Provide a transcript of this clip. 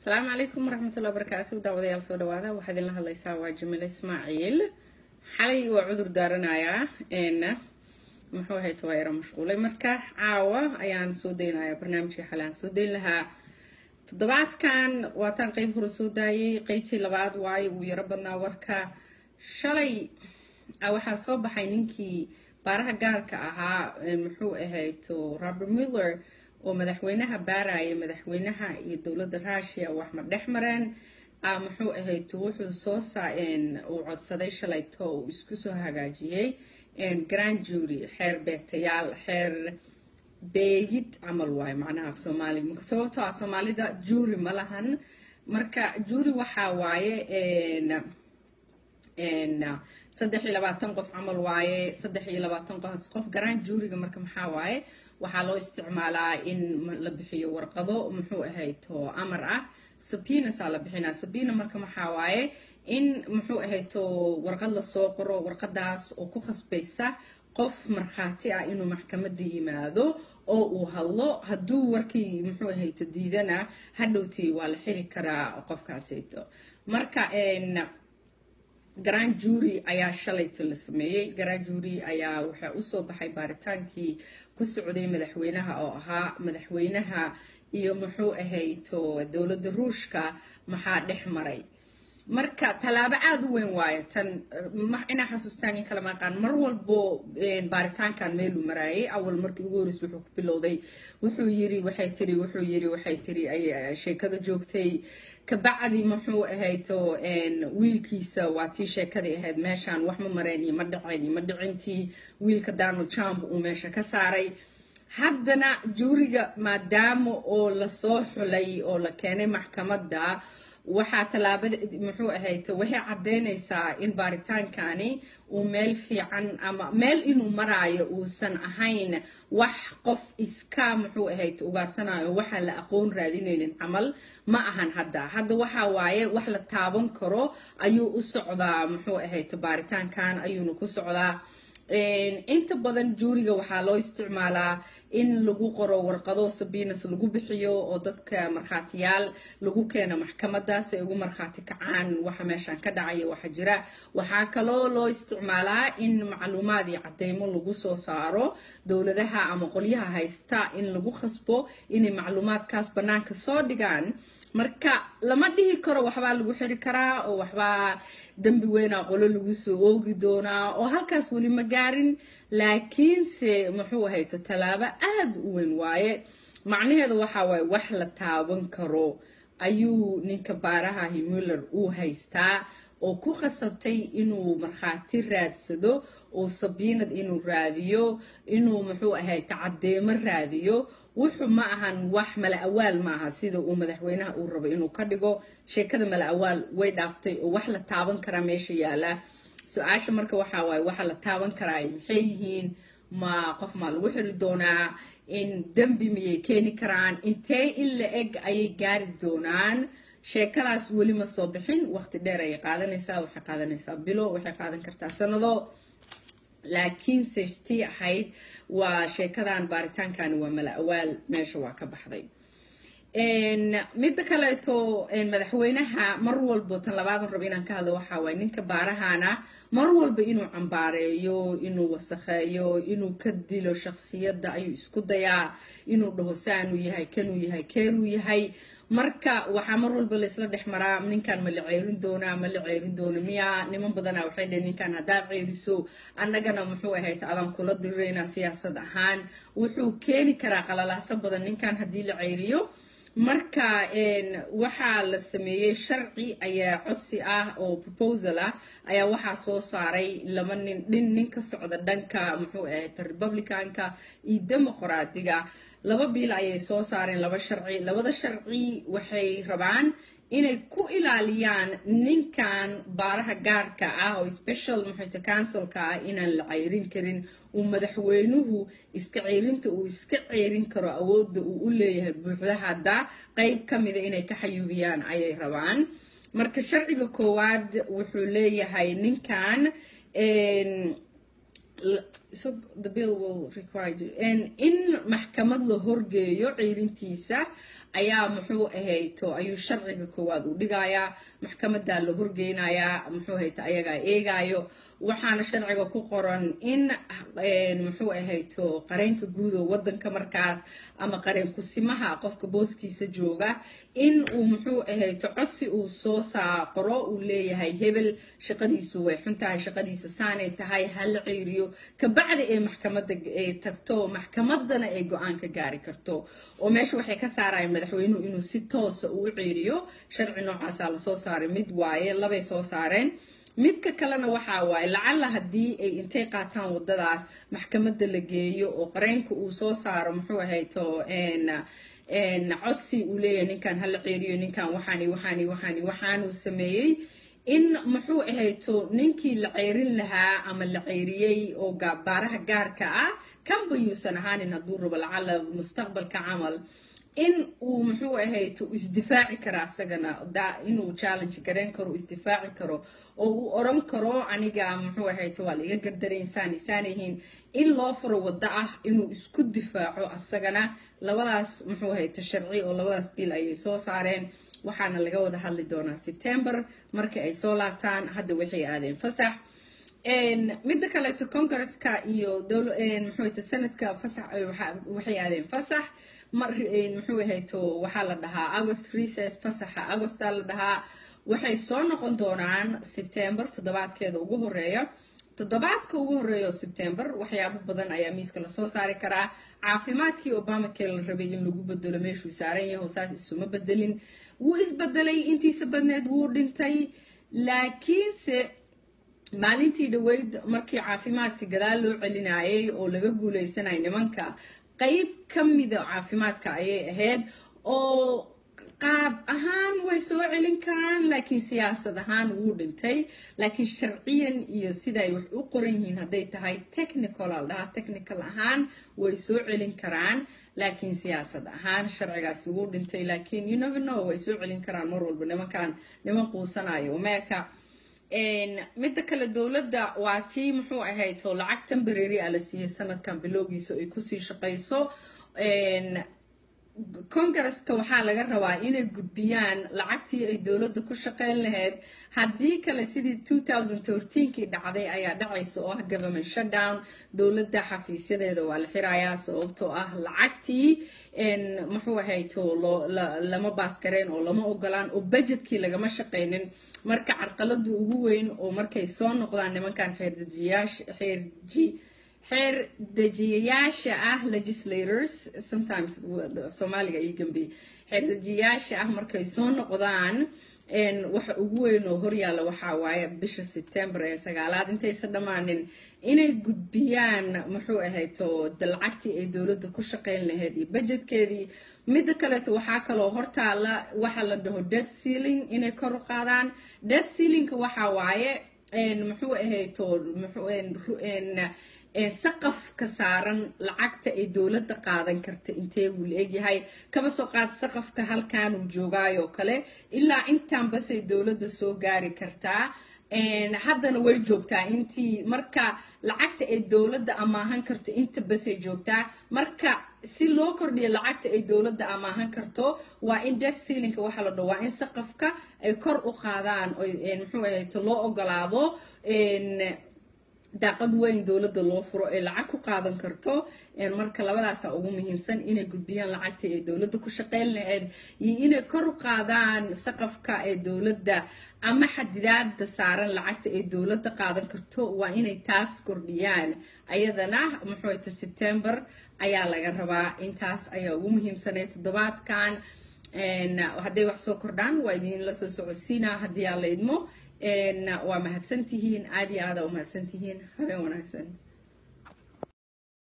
asalaamu calaykum waraxmatullahi wabarakaatu daawadayaal soo dhawaada waxaa idinla hadlaysaa waa jamil ismaaciil xalay waa cudur daaranayaa n muxuu ahayd waa yara mashquulay marka caawa ayaan soo daynayaa barnaamijkii xalay aan soo dayn lahaa toddobaadkan waataan qeyb hore soo daayay qeybtii labaad waayo uu yaro badnaa warka shalay waxaa soo baxay ninkii baaraha gaarka ahaa muxuu ahayd robert miller oo madaxweynaha baaraya madaxweynaha iyo dowladda rusia wax ma dhex mareen muxuu ahayd wuxuu soo uu codsaday shalayto uu isku soo hagaajiyey grand jury xeer beegtayaal xeer beegid camal waayo macnaha af soomaali sababtoo ah soomaalida jury ma lahan marka jury waxaa waaye saddex iyo labaatan qof camal waaye saddex iyo labaatan qof qof garaan juuriga marka maxaa waaye waxaa loo isticmaalaa in la bixiyo warqado muxuu ahayd oo amar ah sabiinasaa la bixinaa sabiina marka maxaa waaye in muxuu ahayd oo warqad lasoo qoro warqadaas oo ku khasbaysa qof markhaati ah inuu maxkamadda yimaado oo uu hadlo hadduu warkii muxuu ahayd diidana hadhowtii waa la xiri karaa qofkaasayto marka grand jury ayaa shalayta la sameeyey grand jury ayaa waxaa usoo baxay baaritaankii ku socday madaxweynaha oo ahaa madaxweynaha iyo muxuu ahayto dowladda ruushka maxaa dhex maray marka tallaabo aada u weyn waayo tan inaa xasuustaan in kala maqaan mar walbo baaritaankan meeluu maraayay awal markii ugu horreys wuxuu ku bilowday wuxuu yiri waxay tiri wuxuu yiri waxay tiri ay sheekada joogtay kabacdi muxuu ahayto wiilkiisa waa tii sheekadii ahayd meeshaan wax ma mareen iyo ma dhaceen iyo ma dhicintii wiilka donald trump uu meesha ka saaray haddana juuriga maadaama oo lasoo xulay oo la keenay maxkamadda waxaa tallaabada muxuu ahayto waxay caddeynaysaa in baaritaankani uu meel fiican ama meel inuu maraayo uusan ahayn wax qof iska muxuu ahayd ugaarsanayo waxaan la aqoon raadinaynin camal ma ahan hadda hadda waxaa waaye wax la taaban karo ayuu u socdaa muxuu ahayd baaritaankan ayuuna ku socdaa inta badan juuriga waxaa loo isticmaalaa in lagu qoro warqado sabinas lagu bixiyo oo dadka markhaatiyaal lagu keeno maxkamadaas ay ugu markhaati kacaan waxa meeshaan ka dhacaya waxa jira waxaa kaloo loo isticmaalaa in macluumaad iyo cadeymo lagu soo saaro dowladaha ama qolyaha haysta in lagu khasbo inay macluumaadkaas bannaanka soo dhigaan marka lama dhihi karo waxbaa lagu xiri karaa oo waxbaa dembi weynaa qolo lagu soo oogi doonaa oo halkaas weli ma gaarin laakiinse muxuu ahayto tallaabo aada u weyn waaye macnaheedu waxaa waaye wax la taaban karo ayuu ninka baaraha himuller uu haystaa oo ku khasabtay inuu markhaati raadsado oo sabiinad inuu raadiyo inuu muxuu ahayto caddeemo raadiyo wuxuu ma ahan wax mala awaal ma aha sida uu madaxweynaha uu rabo inuu ka dhigo sheekada mala awaal way dhaaftay oo wax la taaban karaa meesha yaala su-aasha marka waxaa waaye waxa la taaban karaa maxay yihiin ma qof maa lagu xiri doonaa in dembi miyay keeni karaan intee in la eg ayay gaari doonaan sheekadaas weli ma soo bixin waqti dheer ayay qaadanaysaa waxay qaadanaysaa bilo waxay qaadan kartaa sanado laakiinse tii ahayd waa sheekadan baaritaankani waa mala awaal meesha waa ka baxday midda kaleeto madaxweynaha mar walbo tan labaadan rabo inaan ka hadlo waxaa waaye ninka baarahana mar walba inuu cambaareeyo inuu wasakheeyo inuu ka dilo shaksiyadda ayuu isku dayaa inuu dhaho saanuu yahay kanuu yahay keeruu yahay marka waxaa mar walba laysla dhex maraa ninkan ma la ceerin doonaa ma la ceerin doona miya niman badanaa waxay dhaheen ninkan haddaad ceeriso annagana muxuu ahayd adaan kula diriraynaa siyaasad ahaan wuxuu keeni karaa qalalahso badan ninkan haddii la ceeriyo marka waxaa la sameeyey sharci ayaa codsi ah oo proposal ah ayaa waxaa soo saaray laba nin dhin nin ka socda dhanka muxuu ahayd republicanka iyo demoqraadiga laba biil ayay soo saareen laba sharci labada sharci waxay rabaan inay ku ilaaliyaan ninkan baaraha gaarka ah oo special muxuuta councilka ah inaan la ceyrin karin uu madaxweynuhu iska ceyrinta uu iska ceyrin karo awoodda uu u leeyahay buuxda hadda qeyb ka mida inay ka xayuubiyaan ayay rabaan marka sharciga koowaad wuxuu leeyahay ninkan so the bill will require you and in maxkamad la horgeeyo ciirintiisa ayaa muxuu ahayto ayuu sharciga koowaad u dhigayaa maxkamadaa la horgeynayaa muxuu ahayto ayagaa eegaayo waxaana sharciga ku qoran in muxuu ahayto qareenka guud oo wadanka markaas ama qareen kusimaha qofka booskiisa jooga in uu muxuu ahayto codsi uu soo saaqoro uu leeyahay hebel shaqadiisu way xun tahay shaqadiisa saanay tahay hala ciiriyo kabacdi ay maxkamada ay tagto maxkamadana ay go-aan ka gaari karto oo meesha waxay ka saarayaan madaxweynuhu inuu si toosa uu ciiriyo sharci noocaasaa lasoo saaray mid waaye labay soo saareen midka kalena waxaa waaye lacalla haddii ay intay qaataan wadadaas maxkamadda la geeyo oo qareenka uu soo saaro muxuu ahayto codsi uu leeyahay ninkan hala ceeriyo ninkan waxaani waxaani waxaani waxaanuu sameeyey in muxuu ahayto ninkii la ceyrin lahaa ama la ceyriyey oo baaraha gaarka ah kanba yuusan ahaanin hadduu rabo lacalla mustaqbalka camal in uu muxuu ahayto isdifaaci karo asagana inuu challenge garan karo isdifaaci karo oo uu oran karo aniga muxuu ahayto waa laiga gardaray insaan isaan yihiin in loo furo waddo ah inuu isku difaaco asagana labadaas muxuu ahayto sharci oo labadaas bil ayay soo saareen waxaana laga wada hadli doonaa september markii ay soo laabtaan hadda waxay aadeen fasax midda kaleeto congresska iyo muxuu sanadka fasax waxay aadeen fasax mar muxuu ahayto waxaa la dhahaa agost recess fasaxa agosta la dhahaa waxay soo noqon doonaan september toddobaadkeeda ugu horeeya toddobaadka ugu horeeya oo september waxyaabo badan ayaa miiska lasoo saari karaa caafimaadkii obamacare la rabay in lagu bedelo meeshuu saaran yaho saas isuma bedelin wuu isbedelay intiisa badneed wuu dhintay laakiinse maalintii dhaweyd markii caafimaadka gadaal loo celinayay oo laga guuleysanaya nimanka qayb ka mida caafimaadka ayay ahayd oo qaab ahaan way soo celin karaan laakiin siyaasad ahaan wuu dhintay laakiin sharciyan iyo siday wax u qoran yihiin hadday tahay technical al dhahaa technical ahaan way soo celin karaan laakiin siyaasad ahaan sharcigaasi wuu dhintay laakiin you never know way soo celin karaan mar walba nimankan niman quusanayo meeka midda kale dowladda waa tii muxuu ahayd oo lacag tembarary a la siiyey sanadkan bilowgiisa ay kusii shaqayso congresska waxaa laga rabaa inay gudbiyaan lacagtii ay dowladda ku shaqeyn lahayd haddii kale sidii kii dhacday ayaa dhacaysa oo ah government shutdown dowladda xafiisyadeeda waa la xirayaa sababtoo ah lacagtii muxuu ahayto lama baaskareen oo lama ogolaan oo budgetkii lagama shaqaynin marka carqalada ugu weyn oo markay soo noqdaan nimankan xeerji xeer dejiyayaasha ah legislators sometimes soomaaliga iyo gambi xeer dejiyayaasha ah markay soo noqdaan waxa ugu weyn oo horyaalla waxaa waaye bisha september ee sagaalaad intaysa dhammaanin inay gudbiyaan muxuu ahayto lacagtii ay dowladda ku shaqeyn lahayd iyo budgetkeedii midda kaleeto waxaa kaloo hortaala waxa la dhaho dead sealing inay kor u qaadaan dead sealingka waxaa waaye muxuu ahayto saqaf ka saaran lacagta ay dowladda qaadan karta intee wuu la egyahay kaba soo qaad saqafka halkaanuu joogaayoo kale ilaa intaan basay dowladda soo gaari kartaa haddana way joogtaa intii marka lacagta ay dowladda amaahan karto inta basay joogtaa marka si loo kordhiyo lacagta ay dowladda amaahan karto waa in dead sealinka waxaa la dhaho waa in saqafka ay kor u qaadaan muxuu ahayto loo ogolaado daaqad weyn dowladda loo furo ee lacag ku qaadan karto marka labadaasa ugu muhiimsan inay gudbiyaan lacagtii ay dowladda ku shaqeyn lahayd iyo inay kor u qaadaan saqafka ee dowladda ama xadidaada saaran lacagta ay dowladda qaadan karto waa inay taas kordhiyaan ayadana muxuuta september ayaa laga rabaa intaas ayaa ugu muhiimsanay toddobaadkan hadday wax soo kordhaan waa idinla soo socodsiinaa haddii aa la idmo waa mahadsantihiin aad iyo aada u mahadsantihiin habeen wanaagsan